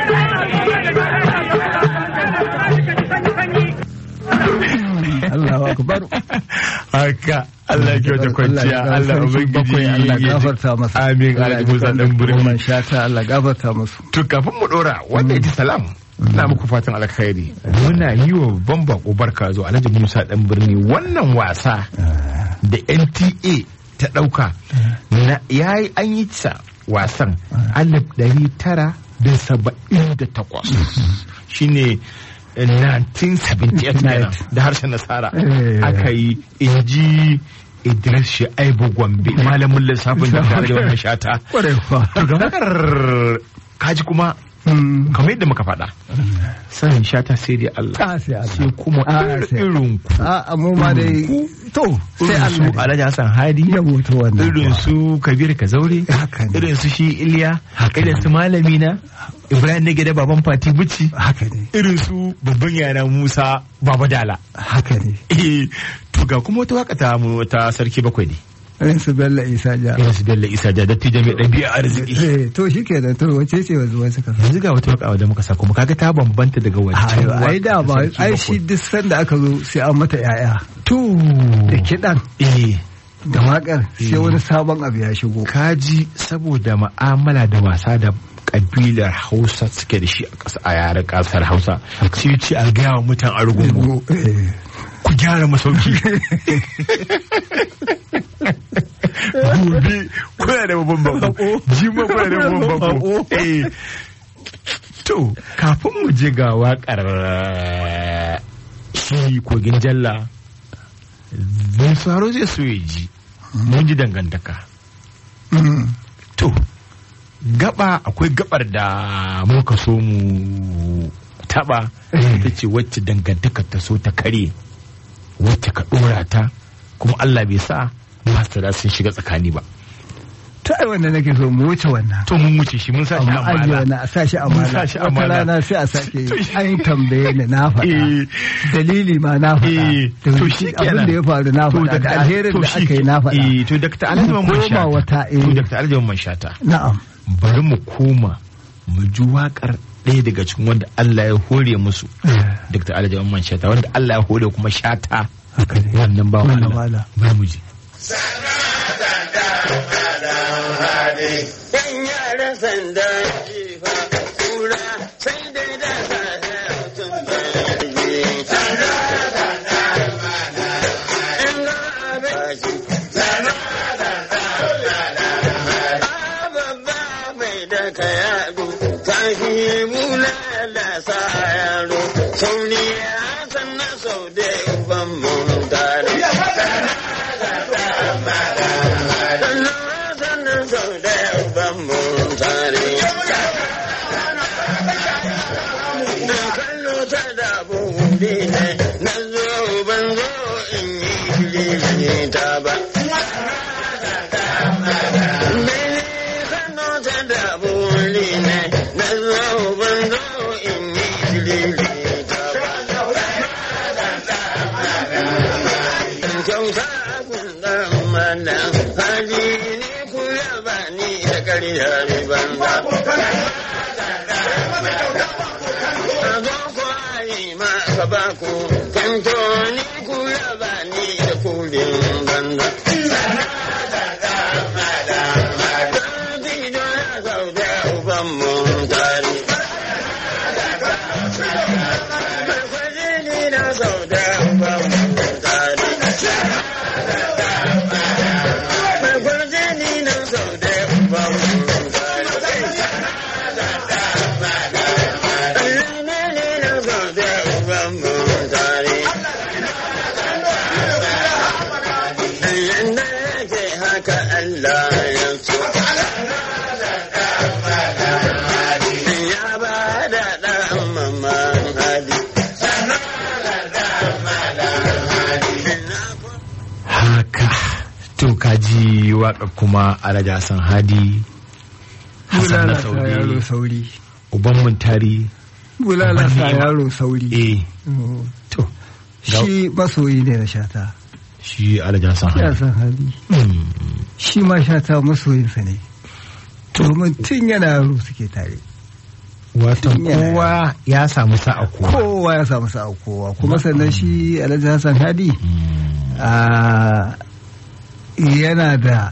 Allahu akbar haka Allah ya kyauta kwanciya Allah ubangiji Allah ya ji- gafarta masa amin alhaji musa dan Goma birni shata Allah gafarta musu to kafin mu dora wanda ya ji salam na muku fatan alkhairi muna yi wa babban bako barka zo alhaji musa dan birni wannan wasa da nta ta dauka na yayi an yi sa wasan alif dari tara da saba'in da takwas shine 1978 kenan da harshen nasara Eh. aka yi inji Idris Shu'aibu Gombe malamin lissafin da tare da wannan shata kwarai fa to ga makar kaji kuma Mm. kamar yadda muka faɗa sanin shata sai dai Allah Ah, sai Allah. sai kuma Ah, irin sai- irin ku a mu ma dai to sai irin su Allah Alhaji Hassan Hadi ya mutu wannan irin su Kabir Kazaure Haka ne. irin su shi Iliya Haka irin ne. su malami na Ibrahim Nage da baban Fati Bici haka ne irin su babban yana Musa Baba Dala haka ne eh to ga kuma wata waka ta mu ta sarki bakwai ne irin su Bello Isa ja irin su Bello Isa da dattijo mai ɗabi'a arziki Eh, to shi ke da to wace ce wanzu wasu ka yanzu ga wata waka da muka sa kuma kaga ta bambanta daga wancan Ayo, ai da ba waka ta ai sarki shi bakwai. duk sanda aka zo sai an mata yaya to da kiɗan eh da waƙar sai Eh. wani sabon abu ya shigo kaji saboda ma'amala da wasa da kabilar hausa suke da shi a ƙasa a yaren ƙasar hausa sai ce a gaya wa mutan argungu Eh, ku gyara masauki gobe kuna da babban bako jima kuna da babban bako Eh. to kafin mu je ga waƙar shi kogin jalla mun saro zai so ya ji mun ji dangantaka mm, To, gaba akwai gabar da muka so mu taba ita ce wacce dangantaka ta so ta kare wacce ka dora ta kuma Allah bai sa masara sun shiga tsakani ba. ta ai wanda nake so mu wuce wannan To mun wuce shi mun sa shi amma ajiye amana. wannan a sa shi Mun amana sa shi wata amana. rana sai a sake To shi- an tambaye ni na faɗa Eh, dalili ma na eh, faɗa to da shi abin da ya faru na To faɗa da Dr. alherin to da shi- aka yi na faɗa Eh, to Dr. Alhaji Mamman Koma Shata. wata, eh. To Dr. Alhaji Mamman Shata. na'am Bari mu koma mu ji waƙar ɗaya daga cikin wanda Allah ya hore musu. Dr. Alhaji Mamman Shata wanda Allah ya hore kuma Shata. haka ne Wannan ba Wannan Allah. wala. Bari mu ji. Yan yaran sanda jifa kura sai dai da safe mutum bai je. In ga abin shi. A babba mai da ka yado, tashi mula da sa yaro, sauni ya san na sau da uban mun tare. Sannan sau da uban mun tare. Na kallo ta da buɗe ne, na zo ban zo in yi shirye ta ba. Mene kallo ta da buɗe ne, na zo ban zo in yi shirye ta ba. Kyauta kun ɗan mana, hali ne ku yaba ni da ƙaryar banza. ba ku kanto ni ku raba ni da kulin banza. Tido ya sau da uban mun tare. Kwaje ni na sau da uban mun tare. Kwaje ni na sau da uban mun tare. Allah ne ne na sau da uban mun tare. Yanda yake haka Allah ya so. Ya ba da ɗan mamman hali. haka to kaji waka kuma alhaji hassan hadi hassan na bulala sa yaro saudi sauri uban muntari bulala Uban sa ni'ima. yaro sauri eh Mm. to shi masoyi ne na shata shi alhaji hassan ya hadi san hali Mm. shi ma shata masoyinsa ne domin tun yana yaro suke tare watan Yana- kowa ya samu sa'a kowa kowa ya samu sa'a kowa kuma sannan shi alhaji hassan hadi Mm. a yana da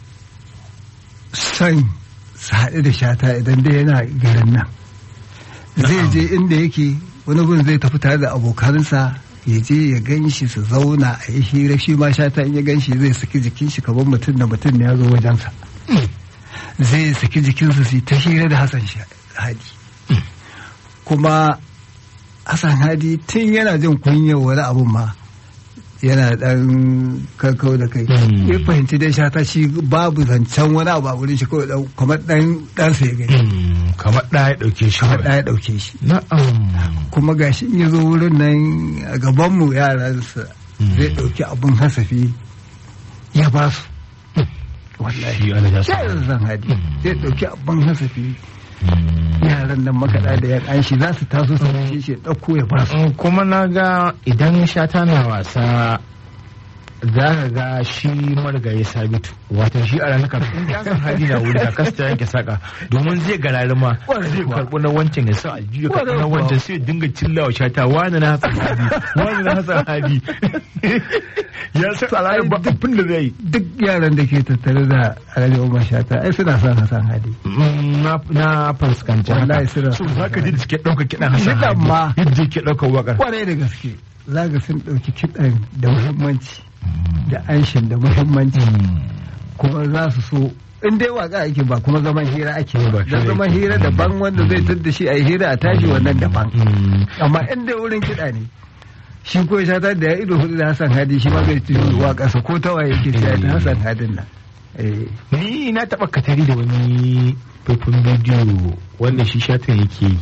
son su haɗu da shata idan dai yana garin nan zai je inda yake wani gun zai tafi tare da abokansa ya je ya gan shi su zauna a yi hira shi ma shata in ya gan shi zai saki jikin shi kamar mutum da mutum ne ya zo wajensa zai saki jikinsa su yi ta hira da hassan Sha- hadi kuma hassan hadi tun yana jin kunyar wani abun ma yana dan kakkau da kai Mm. ya fahimci dai shata shi babu zancen wani abu a wurin shi kawai dan- kamar dan ɗansa ya gani Mm. kamar ɗaya ɗauke shi kamar kawai. ɗaya ɗauke shi na'am kuma gashi in ya zo wurin nan a gabanmu yaransa Mm. zai ɗauki abun hasafi ya ba su shi alhaji hassan yaran zan hadi Mm. zai ɗauki abun hasafi Mm. yaran nan makaɗa da yan an shi za su taso su shi shi ya ɗauko ya ba su Mm, kuma na ga idan shata na wasa za ka ga shi marigayi sabitu watan shi a ranar kafin in san hali na wuri da kasta yanke saka domin zai garari ma Kwarai zai kuwa. karɓi na wancan ya sa aljihu ya karɓi Kwarai na kuwa. wancan sai ya dinga cillawa shata wani na hasan hali wani na hasan hali ya san a ranar ba abin da zai yi duk yaran da ke tattare da alhaji umar shata ai suna son hasan hadi Mm, na na fuskanci Wallahi haka suna so son za ka ji da suke ɗaukar kiɗan hasan Kiɗan hali ma. yadda yake ɗaukar waƙar kwarai da gaske za ga sun ɗauki kiɗan da muhimmanci da anshin da muhimmanci kuma za su so in dai waka ake ba kuma zaman hira ake Ba ba hira da zaman ake. hira daban wanda zai tadda shi a yi hira a tashi wannan daban Mm. amma in dai wurin kiɗa ne shi ko shata da ya ido hudu da Hassan Hadi shi ma zai tuyo waƙarsa ko ta waye ke ta Hassan Hadin nan eh ni na taɓa katari da wani faifin bidiyo wanda shi shatan yake yi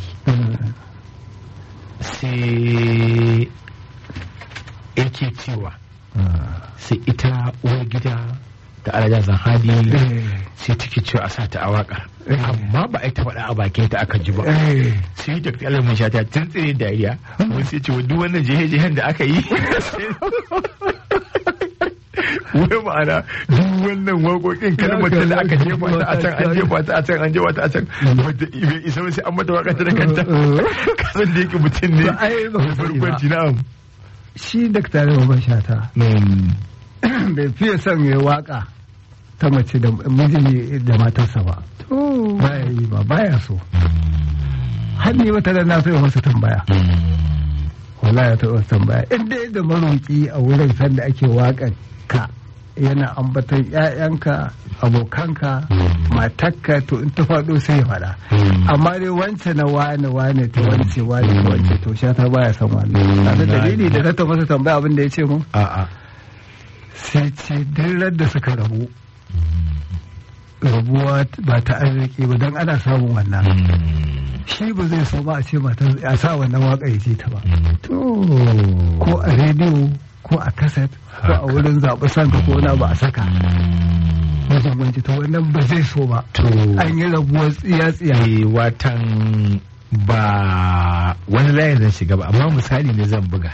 sai yake cewa sai ita uwar gida da alaja zanhadi sai take cewa a sa ta a waƙar amma ba a yi ta faɗa a bakin ta aka ji ba eh sai da kalmar shata tun tsire dariya wani sai ce wa duk wannan jihe-jihen da aka yi wai ma'ana duk wannan waƙoƙin kalmar ta da aka jefa ta a can an jefa ta a can an jefa ta a can wadda bai isa ba sai an mata waƙa ta da kanta kasan da yake mutum ne Ba ai ba ku sani ba. barkwanci na'am shi dakta da Umar Shata bai fiye son ya waka ta mace da miji da matarsa ba baya yi ba baya so har ni wata da na so ya masa tambaya wallahi ta wasu tambaya in dai da maroki a wurin sanda ake waƙar ka yana ambaton ƴaƴanka abokanka matakka to in ta faɗo sai ya faɗa amma dai wance na wane wane ta wance wane ta wance to sha ta baya son wannan kaga dalili da na ta masa tambaya abin da ya ce mun a'a sai ce duk da suka rabu rabuwa ba ta arziki ba don ana samun wannan shi ba zai so ba a ce mata a sa wannan waka ya ce ta ba ko a rediyo ko a kaset ko a wurin zaɓi sanka ko na ba a saka wajen wanci ta wannan ba zai so ba to an yi rabuwar tsiya-tsiya eh, watan ba wani layin zan shiga ba amma misali ne zan buga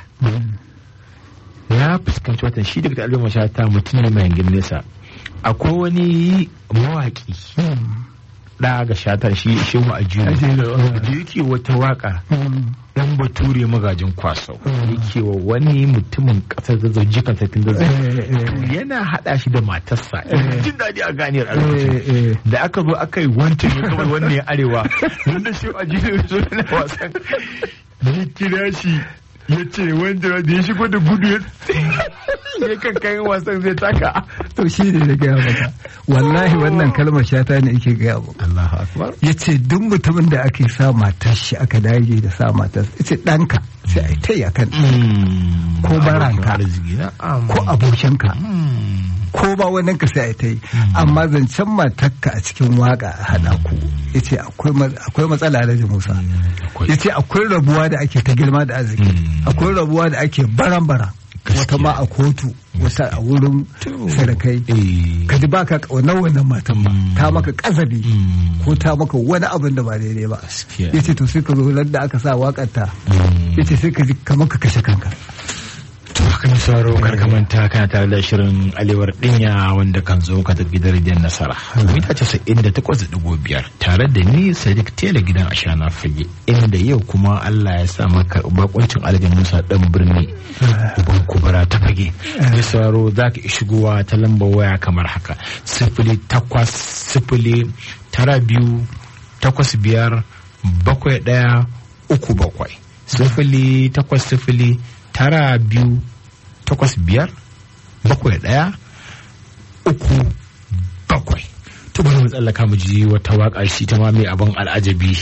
na fuskanci watan shi daga al'umma shata mutum ne mai hangin nesa akwai wani mawaƙi ɗa ga shata shi shehu a Ajiyu, uh. da yake wata waka Mm. dan bature magajin kwasau yake wa wani mutumin ƙasar zazzau jikan sarkin zazzau Eh, eh. yana haɗa shi da matarsa Eh. jin daɗi a ganiyar a lokacin Eh, eh. da aka zo aka yi wancan ya kawai wannan ya arewa wanda shi a jini so na wasan ya kira shi ya ce wanda da ya shigo da gudu ya ya kan kayan wasan zai taka to shi ne da gaya maka wallahi wannan kalmar shata ne yake gaya maka Allahu akbar ya ce duk mutumin da ake sa matar shi aka dage da sa matar ya ce ɗanka sai a yi ta yi akan Ko baranka. ko abokinka ko ba wannan ka sai a yi ta yi amma zancen matarka a cikin waka a haɗa ku ya ce akwai matsala da musa ya ce akwai rabuwa da ake ta girma da arziki Mm. akwai rabuwa da ake baran-baran wata ma a kotu wata a wurin sarakai ka ji baka kaunar wannan matan ba Mm. ta maka kazabi Mm. ko ta maka wani abin da ba daidai ba Gaskiya. yace to sai ka zo ran da aka sa wakar ta yace sai ka ji kamar ka kashe kanka To haka mai sauraro karkamanta kana tare da shirin alewar dinya wanda kan zo ka tafi da rediyon nasara. Mita casa'in da takwas da ɗigo biyar tare da ni Sadiq Tela gidan Ashana Fage inda yau kuma Allah ya sa maka bakuncin alhaji Musa dan birni uban kubara ta fage. Mai sauraro za ka iya shigowa ta lambar waya kamar haka sifili takwas sifili tara biyu takwas biyar bakwai ɗaya uku bakwai sifili takwas sifili tara biyu takwas biyar bakwai ɗaya uku bakwai to bari mu tsallaka mu ji wata waƙa shi ta ma mai abin al'ajabi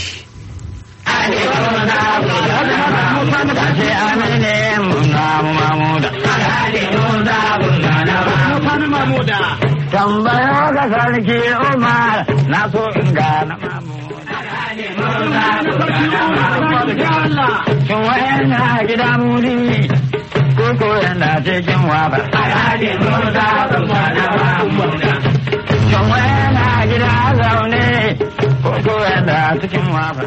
Tambaya ga sarki Umar na so in gana Shin wayan na gida muri ko ko yana cikin waba. Shin wayan na gida zaune ko ko yana cikin waba.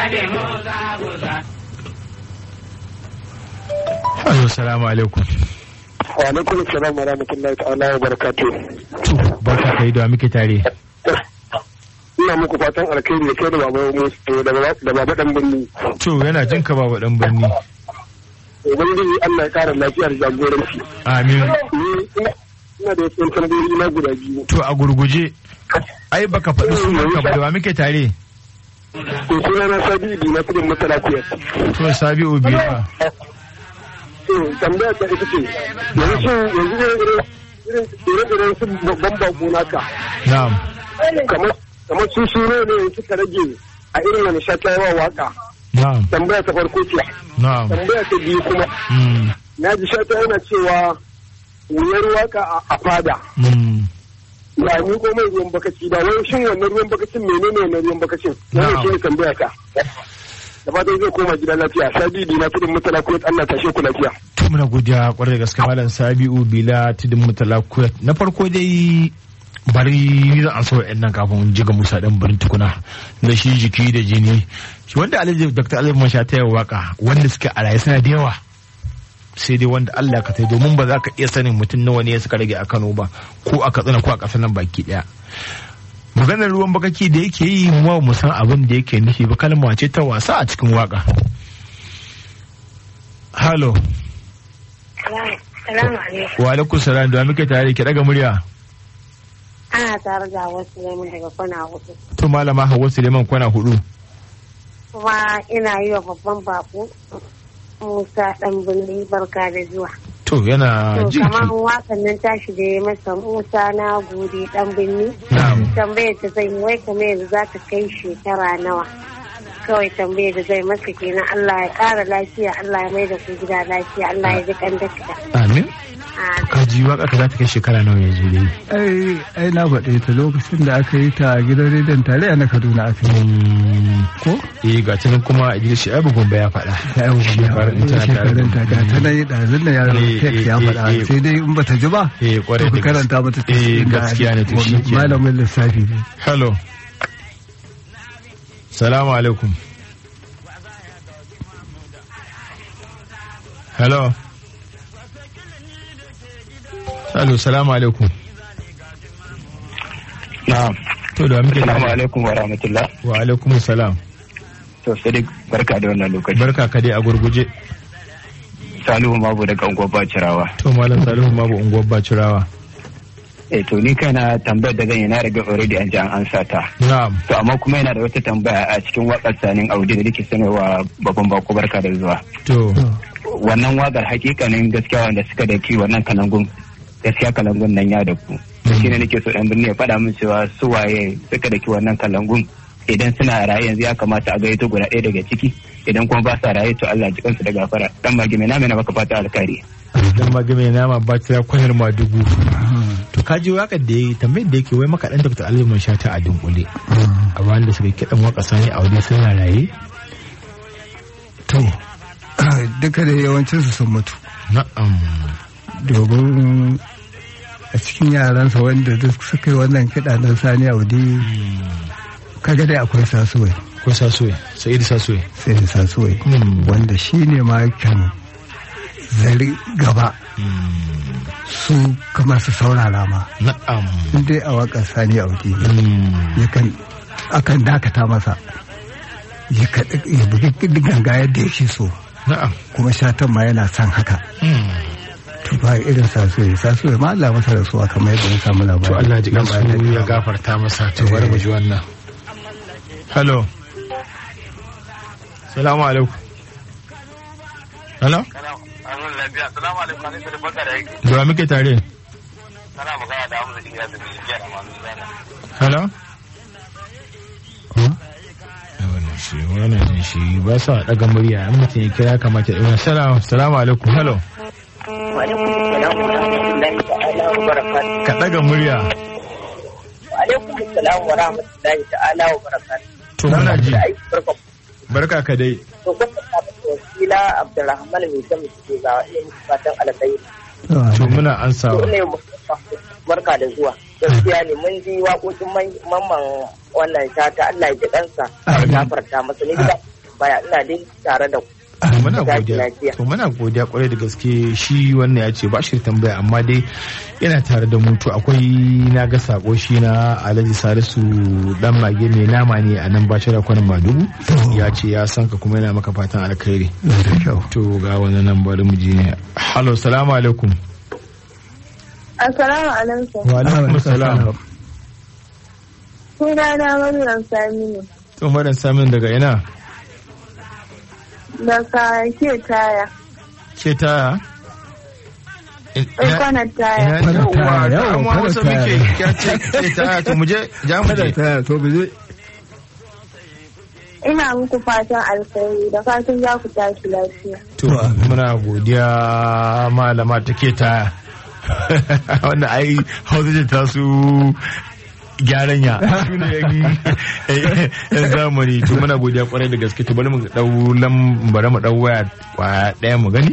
Ayo salamu alaikum wa alaikum salam wa rahmatullahi ta'ala wa barakatuh to barka kai da muke tare ina muku fatan alkhairi da kai da baba Musa da baba da baba dan birni to yana jin ka baba dan birni ubangiji Allah ya kara lafiyar jagoranci amin ni ina ina da wasu tambayoyi na guda biyu to a gurguje ai baka faɗi sunan ka ba da wa muke tare to suna na sabi bi na kudin masala kuyar to sabi'u biyu fa to tambaya ta ita ce yanzu yanzu irin irin irin irin su babban bako naka na'am kamar kamar su sune ne suka rage a irin wani shata yawa waka na'am tambaya ta farko ce na'am tambaya ta biyu kuma mm, na ji shata yana cewa wuyar waka a- a fada mm. ba ni ko mai ruwan bakaci ba wai shin wannan ruwan bakacin menene wannan ruwan bakacin wannan Na'am. shi ne tambaya ka da fatan zai koma gida lafiya sadidi na tudun mutala ko Allah tashe ku lafiya to muna godiya kwarai da gaske malam sabi'u bila tudun mutala kuwait na farko dai bari ni zan ansa wa'annan kafin in jiga musa dan barin tukuna na shi jiki da jini shi wanda alhaji dr alhaji masha ta yawa waka wanda suke a raye suna da yawa sai dai wanda Allah ka tai domin ba za ka iya sanin mutum nawa ne suka rage a Kano ba ko a Katsina ko a ƙasar nan baki daya maganar ruwan bakaki da yake yi mu ba mu san abin da yake nufi ba kalma ce ta wasa a cikin waka halo Salamu alaikum. wa alaikum salam da muke tare ki daga murya Ana tare da wasu lemun daga kwana hudu. to malama Hauwa Suleiman kwana hudu Kuma ina yi wa babban bako Musa dan birni barka da zuwa. to yana To jin kamar ki wasan nan tashi da ya masa Musa na gode dan birni. na'am Tambayar ta zai yi, wai kamar yanzu za ta kai shekara nawa. Kawai tambayar da zai masa kenan Allah ya ƙara lafiya, Allah ya mai da ku gida lafiya, Allah ya ji kan dakta. amin Ah, ka ji waka ka za ta kai shekara nawa yanzu dai ai ai na faɗe ta lokacin da aka yi ta a gidan rediyon tarayya na kaduna aka yi Mm, ko eh ga tunan kuma Idris Shaibu Gombe ya faɗa ta yau Shekarun in tana tare da shekarun ta ga ta na yi ɗazin da yaron Eh, tek eh, ya eh, faɗa eh. sai dai in bata ji ba eh to kwarai ka da karanta mata ta eh cikin da gaskiya ne to shi ke malamin lissafi ne hello salamu alaikum hello hello salamu alaikum na'am to da muke Assalamu tare alaikum wa rahmatullah. wa alaikum salam To Sadiq barka da wannan lokaci. barka ka dai a gurguje Salihu Mabu daga unguwar Bacirawa. to malam salihu babu unguwar bacirawa Eh to ni kaina tambayar da zan yi na riga already an ji an ansa ta. na'am To amma kuma yana da wata tambaya a cikin wakar sanin Audi da nake sanarwa babban bako barka da zuwa. to Wannan wakar hakikanin gaskiya wanda suka daki wannan kalangun gaskiya kalangun nan ya da ku. Shi ne nake so ɗan birni ya faɗa min cewa su waye suka daki wannan kalangun idan suna raye yanzu ya kamata a gaito guda ɗaya daga ciki idan kuma ba sa raye to Allah ji kansu da gafara dan magi mai na maka fata alkhairi. dan ma game nama bacira kwanar ma dubu to ka ji wakar da yayi tambayar da yake wai maka dan Dr. Ali man shata a dunkule a bayan da suka kidan waka sani a wajen suna raye to duka da yawancinsu sun mutu na'am domin a cikin yaransa wanda duk suka yi wannan kiɗa na sani audi kaga dai akwai sasuwai ko sasuwe sa'idu sasuwe sai da sasuwai Hmm. wanda shi ne ma kan zari gaba su kamar su saurara ma na'am in dai a waƙar sani audi ne Hmm. yakan akan dakata masa ya kaɗi- ya bugi ganga yadda yake so na'am kuma shatan ma yana son haka Hmm. to ba irin sasuwai sasuwai ma Allah masa rasuwa kamar yadda na samu labari to Allah ji Nan ba kansu da ya daɗewa ba. gafarta masa to bari mu ji wannan hello salamu alaikum hello Assalamu alaikum, ne da baka da yake. da wa muke tare Kana magana da Hamza Iliya da Bijiya da Manu Zana. hello Huh? wannan shi wannan jin shi ba sa daga murya in mutum ya kira kamata ya salamu salamu alaikum hello Wa alaikum salam wa rahmatullahi ta'ala wa barakatuh. ka daga murya Wa alaikum salam wa rahmatullahi ta'ala wa barakatuh. to muna ji Da aiki barka. barka ka dai To kun ta wasila Abdulrahman mai ta muke ga iya muku fatan alkhairi. to muna To ansawa ne barka da zuwa. Gaskiya ne mun ji waƙoƙin man- mamman wannan shata Allah ya ji kansa. Ya gafarta masa ni da baya ina dai tare da ku. to muna Tashi godiya lafiya. to muna godiya kwarai da gaske shi wannan ya ce ba shi da tambaya amma dai yana tare da mu to akwai na ga sako shi na Alhaji Salisu dan mage mai nama ne a nan bashira kwanan Madugu ya ce ya san ka kuma yana maka fatan alkhairi da kyau to ga wani nan bari mu ji ne hello salamu alaikum Assalamu alaikum. wa alaikum salam Sunana Maryam Saminu. to madan samin daga ina Daga ke taya. ke ta Kwanar taya. ina Kwanar taya, yawa yawa, amma kwanar wasu taya. muke ya ce ke ta to mu je ja mu kada je ta to mu je Ina muku fatan alkhairi da fatan za ku tashi lafiya. To muna godiya malama take ta wanda ai hausa ce ta su gyaran ya su ne yan yan zamani to muna godiya kwarai da gaske to bari mu dau lam bari mu dau waya kwaya daya mu gani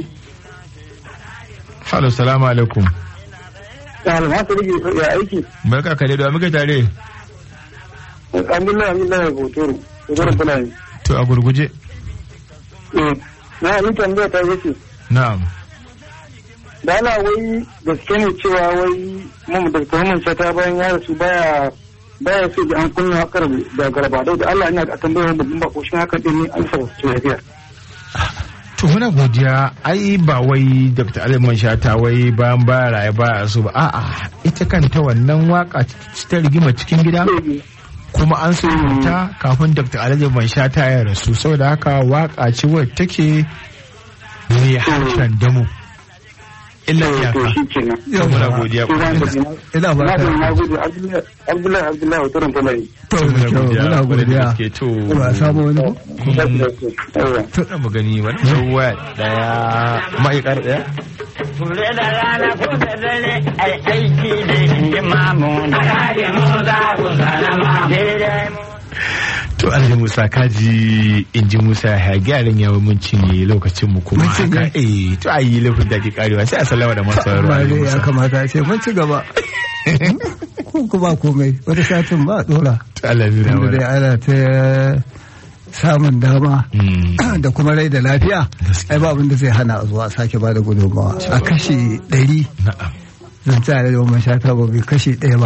Halo salamu alaikum Alhamdu rage ya aiki. barka ka dai da muke tare Alhamdulillah, alhamdulillah ya botoro. Botoro tana yi. to a gurguje Na yi tambaya ta yake. na'am Da ana wai gaske ne cewa wai mamu da kuma shata bayan ya rasu baya baya so da an kunna hakar da garba da Allah ina a tambayar babban bako shi haka din ne an sa wasu lafiya. to muna godiya ai ba wai dr aliman shata wai bayan baya raye baya so ba a'a ita kanta wannan waka ta rigima cikin gida kuma an so ta kafin dr aliman shata ya rasu saboda haka waka ce wadda take mai harshen damu illa To iyaka shi kenan. to muna godiya ina ba Na ka da na gode Abdullahi Abdullahi Abdullahi Botoro tana yi. to da kyau muna kwarai da godiya gaske to ba samu wani ko Yawa. to da mu gani wani ruwa daya ma'aikar daya Ture da rana ko da dare ai aiki da imamu na kaje mu za ku salama. Daidai mu To Alhaji Musa kaji in ji Musa ya gyaran yawon mun cinye lokacin mu kuma Mun cinye? haka eh to a yi laifin da ke karewa sai a sallama da masu sauraro ba Alhaji dai ya Musa. kamata a ce mun ci gaba ko kuma komai wata satin ba a dora To Allah ya nuna inda dai mana. ana ta samun dama Mm, da kuma rai da lafiya ai ba abin da zai hana a zuwa a sake ba da gudunmawa a kashi ɗari Na'am. zan ci da mamman shata ba bai kashi ɗaya ba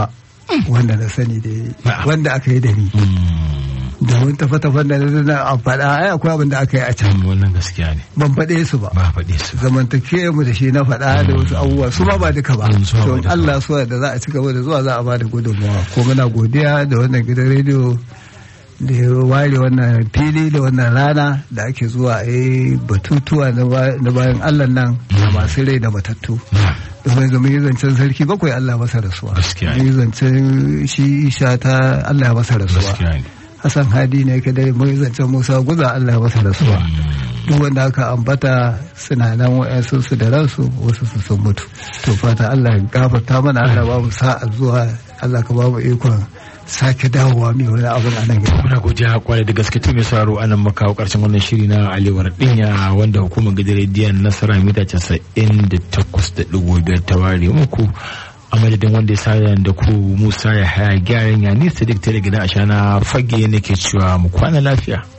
wanda na sani da Na'am. wanda aka yi da ni domin tafe-tafen da na a faɗa ai akwai abin da aka yi a can Mm, wannan gaskiya ne ban faɗe su ba ba faɗe su ba zamantakewa mu da shi na faɗa da wasu abubuwa su ma ba duka ba Mm, su ma ba to duka. Allah so da za a ci gaba da zuwa za a ba da gudunmawa ko muna godiya da wannan gidan rediyo da ya ware wannan fili da wannan rana da ake zuwa a yi batutuwa na ba- na bayan Allah nan da masu rai da matattu Na, domin ga mun yi zancen sarki bakwai Allah ya masa rasuwa Gaskiya ne. mun yi zancen shi isha ta Allah ya masa rasuwa gaskiya ne Hassan Hadi ne kadai mun yi zancen Musa Guza Allah ya masa rasuwa duk wanda aka ambata suna nan wa'yansu su da ransu wasu su sun mutu to fata Allah ya gafarta mana Allah ba mu sa'a zuwa Allah ka ba mu ikon sake dawowa mai wani abin a nan gaba muna godiya kwarai da gaske tun mai sauraro anan muka kawo karshen wannan shiri na alewar dinya wanda hukumar gidan rediyon nasara mita casa'in da takwas da ɗigo biyar ta ware muku a madadin wanda ya sada da ku musa ya haya gyaran ya nisa duk tare gidan ashana fage nake cewa mu kwana lafiya